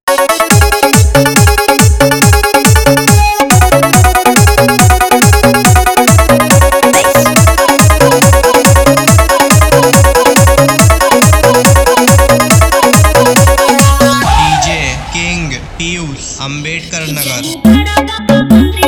पीयूष अंबेडकर नगर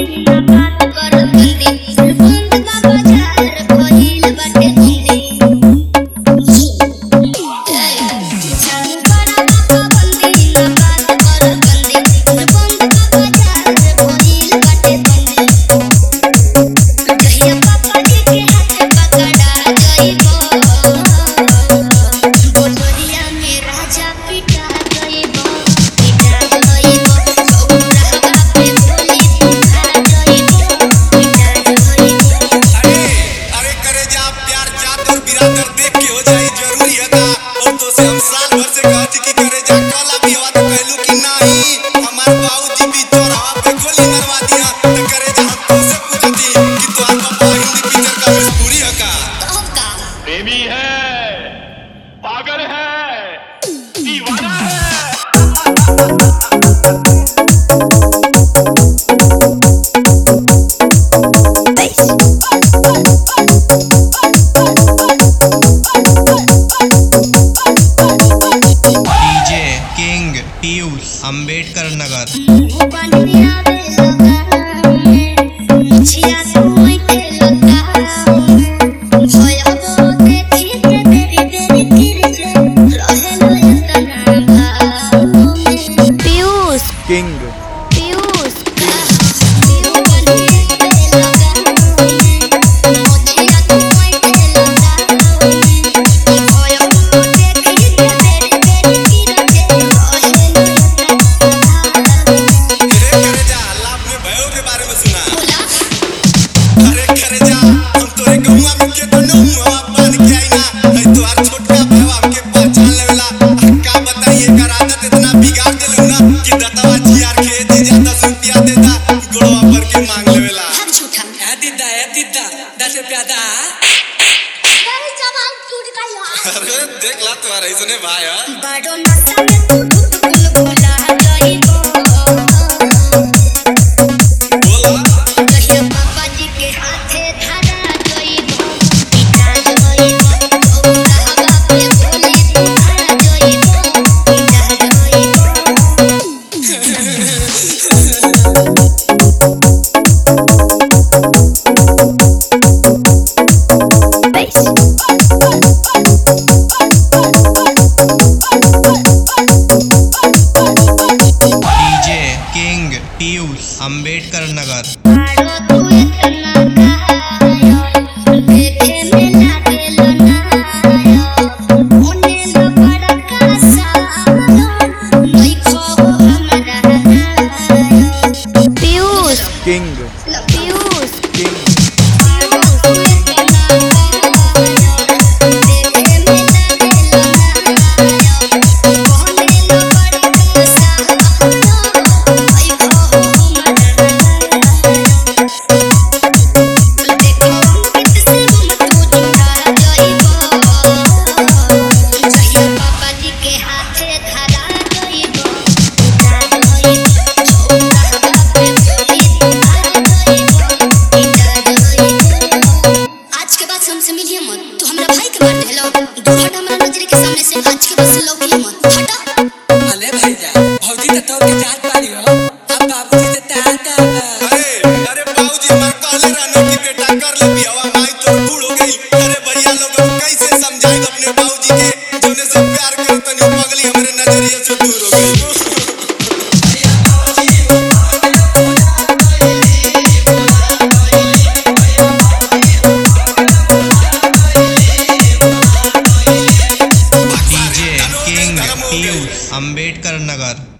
राजा पिटा गइबो पिटा गइबो सौराहा पे बोली पिटा गइबो पिटा गइबो अरे अरे करे जा प्यार जात और बिरादर देख के हो जाई जरूरी है का और तो से हम साल भर से कहती कि करे जा कल अभी हवा तो कहलू कि नहीं हमार बाबूजी भी चौराहा पे गोली मरवा दिया तो करे जा हम तो से पूछती कि तोहार पापा हिंदी पिक्चर का मजबूरी है का कहब का प्रेमी है पागल है दीवाना है डीजे किंग पीयूष अंबेडकर नगर पीयूष किंग पीयूष अरे करे जा लाभ में भयो के बारे में सुना अरे करे जा हम तोरे गहुआ में के तो न हुआ पान के आई ना नहीं तोहार छोटका भयो हमके पहचान लेवेला का बताइए कर आदत इतना बिगाड़ देलू ना कि दतवा जियार के दी जा 10 रुपया देता गोड़वा पर के मांग लेवेला ए दीदा ए दीदा दस रुपया दा अरे देख ला तुम्हारा इसने भाई है बड़ो नशा में तू धुत गुल बोला गइबो बोला कहिया पापा जी के हाथे धरा गइबो पिटा गइबो सौराहा पे बोली पिटा गइबो पिटा गइबो डीजे किंग पीयूष अंबेडकर नगर मारो तू इतना कायो देखे में लागे लनायो ओने न बड़ा कासा नहीं खो हमरा पीयूष किंग पीयूष किंग मारो तू इतना कायो देखे में लागे लनायो ओने न बड़ा कासा नहीं खो हमरा आज के बाद हमसे मिलिए मत तो हमरा भाई के मार देलो दो हट हमरा नजर के सामने से आज के बाद से लौकिए मत हटा अले भैया भौजी तो तोर के जात पारी हो अब बाबूजी से ताता अरे अरे बाबूजी हमार कहले रहने कि बेटा कर ले बियाह माई तोर बूढ़ हो गई अरे भैया लोग अब कैसे समझाई अपने बाबूजी के जोने से प्यार करे तनी पगली हमरे नजरिए से दूर हो गई डीजे किंग पीयूष अंबेडकर नगर